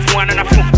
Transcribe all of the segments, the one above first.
one and a fool.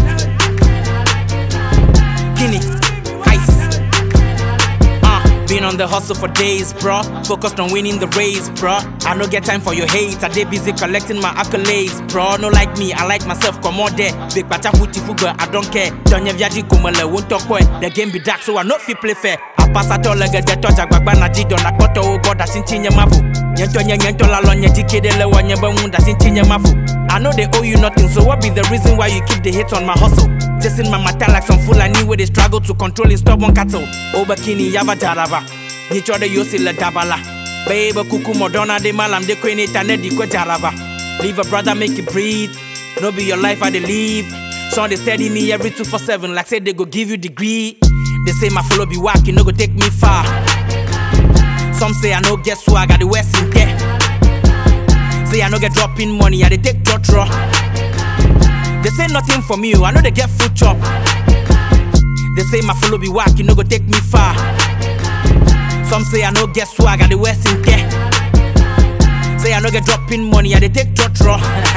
Guinea, ice. Uh, been on the hustle for days, bro. Focused on winning the race, bro. I no get time for your hate. I dey busy collecting my accolades, bro. No like me, I like myself. Come on there. Big bacha huti fuga, I don't care. Donye viaji kumele won't talk boy. The game be dark, so I not fit play fair. I pass at all like a touch agbagba na jido na koto o god asin tinye mafu. Nyento nye nyento la lo nye jikede le wanye ba wunda sin tinye mafu. I know they owe you nothing, so what be the reason why you keep the hate on my hustle? Chasing my matter like some fool I knew where they struggle to control in stubborn cattle. Obakini yava jaraba. Nicho de yosi le dabala. Baby kuku modona de malam de kweni tane di kwa jaraba. Leave a brother make it breathe. No be your life I dey live. Some they steady me every two for seven like say they go give you degree. They say my follow be whack, you no go take me far. Some say I no get swag, I the west in there. Say I no get dropping money, I dey take draw draw. They say nothing from you, I know they get food chop. They say my follow be whack, you no go take me far. Some say I no get swag, I the west in there. Say I no get dropping money, I dey take draw draw.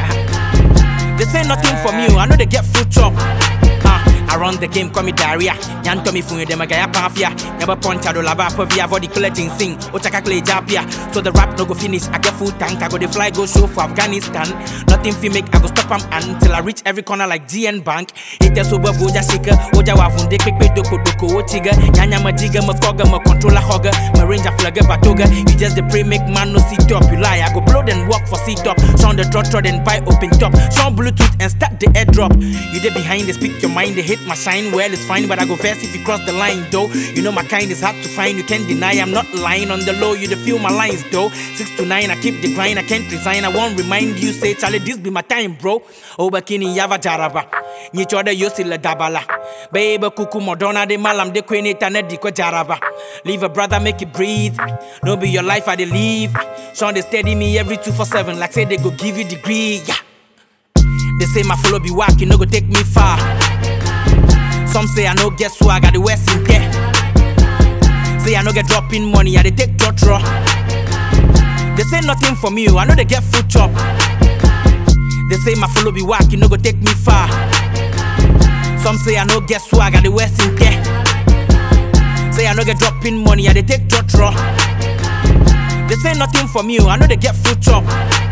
they say nothing from you, I know they get food chop. Uh, I run the game, call me diarrhea. Yan to me fun you, dem a gaya pafia. Never punch out laba per via for the collecting sing. Ochaka clay japia. So the rap no go finish. I get full tank, I go the fly go show for Afghanistan. Nothing fi make, I go stop am until I reach every corner like GN Bank. It is over boja shika. Oja wafunde quick pay doko doko ochiga. Nyanya majiga, ma koga, ma controller hogger. Ma ranger flagger batoga. You just the pray make man no sit up. You lie, I go blow then walk for sit up. Sound the trot trot and buy open top. Sound Bluetooth and start the airdrop. You there behind, they speak your mind, they hate my shine. Well, it's fine, but I go first if you cross the line, though. You know my kind is hard to find, you can't deny. I'm not lying on the low, you the feel my lines, though. Six to nine, I keep the grind, I can't resign. I won't remind you, say, Charlie, this be my time, bro. Obakini yava jaraba. Nicho de yosi le dabala. Baby kuku modona de malam de queen tane di ko jaraba. Leave a brother, make it breathe. No be your life, I dey live. Sean they steady me every two for seven, like say they go give you degree. Yeah. They say my follow be whack, you no go take me far. Some say I no get swag, I the west in there. Say I no get dropping money, I dey take draw draw. They say nothing from you, I know they get food chop. They say my follow be whack, you no go take me far. Some say I no get swag, I the west in there. Say I no get dropping money, I dey take draw draw. They say nothing from you, I know they get food chop.